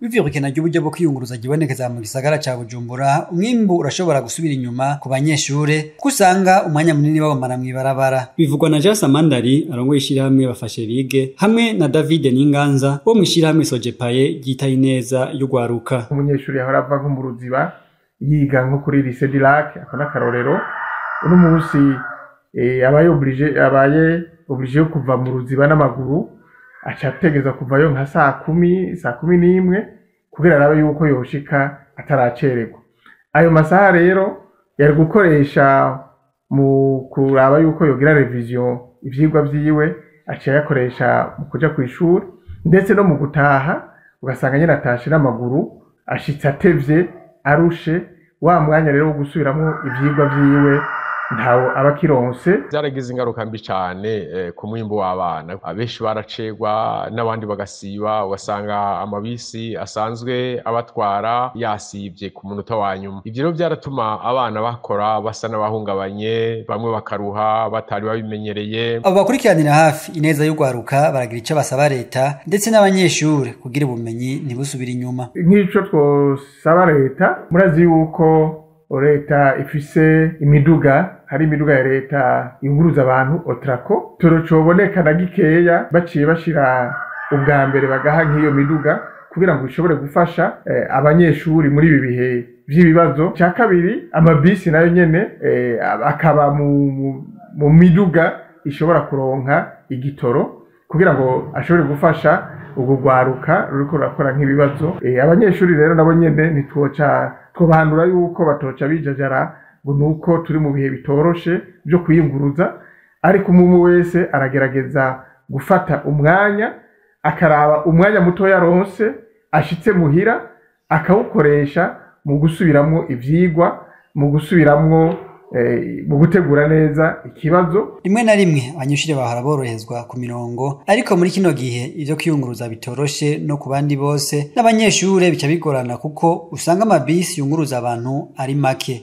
bivyukana ry'uburyo bwo kwiyunguruza gibonekeza mu gisagara ca Bujumbura umwimbu urashobora gusubira inyuma ku banyeshure kuko usanga umwanya munini bawumara mw'ibarabara bivugwa na Jean Samandari arongoye ishirahamwe bafashe bige hamwe na David Ninganza wo mw'ishirahamwe Sojepaye ryitaye neza y'ugwaruka umunyeshuri yahora ava nko mu ruziba yiga nko kuri lycée du lac ako n'akarorero uno munsi eh, abaye oblige abaye oblige yo kuva mu ruziba n'amaguru aca ategeza kuvayo nka saa kumi saa kumi n'imwe kugira arabe yuko yoshika ataracererwa ayo masaha rero yari gukoresha mu kuraba yuko yogira revision ivyigwa vyiwe aca yakoresha mu kuja kw'ishuri ndetse no mu gutaha ugasanga nyene atashe n'amaguru ashitse atevye arushe wa mwanya rero wo gusubiramwo ivyigwa vyiwe ntawo aba akironse byaragize ingaruka mbi cyane eh, ku mwimbu w'abana abenshi baracegwa n'abandi bagasiba ugasanga amabisi asanzwe abatwara yasivye ku munota wa nyuma ivyo rero byaratuma abana bakora basa n'abahungabanye bamwe bakaruha batari babimenyereye abo bakurikiranira hafi ineza y'ugwaruka baragira ico basaba leta ndetse n'abanyeshure kugira ubumenyi ntibusubire inyuma nk'ico twosaba leta murazi yuko leta ifise imiduga hari imiduga ya leta yunguruza abantu otrako toro coboneka na gikeya baciye bashira ubwa mbere bagaha nk'iyo miduga kugira ngo bishobore gufasha eh, abanyeshuri muri ibi bihe vy'ibibazo cya kabiri amabisi nayo nyene eh, akaba mu, mu, mu miduga ishobora kuronka igitoro kugira ngo ashobore gufasha ubwo rwaruka ruriko rurakora nk'ibibazo eh, abanyeshuri rero nabo nyene ntitwoca twobahanura yuko batoca bijajara ngo nuko turi mu bihe bitoroshe byo kwiyunguruza ariko umwe wese aragerageza gufata umwanya akaraba umwanya muto yaronse ashitse muhira akawukoresha mu gusubiramwo ivyigwa mu gusubiramwo eh, mu gutegura neza ikibazo rimwe na rimwe abanyeshuri bahora boroherezwa ku mirongo ariko muri kino gihe ivyo kwiyunguruza bitoroshe no ku bandi bose n'abanyeshure bica bigorana kuko usanga amabisi yunguruza abantu ari make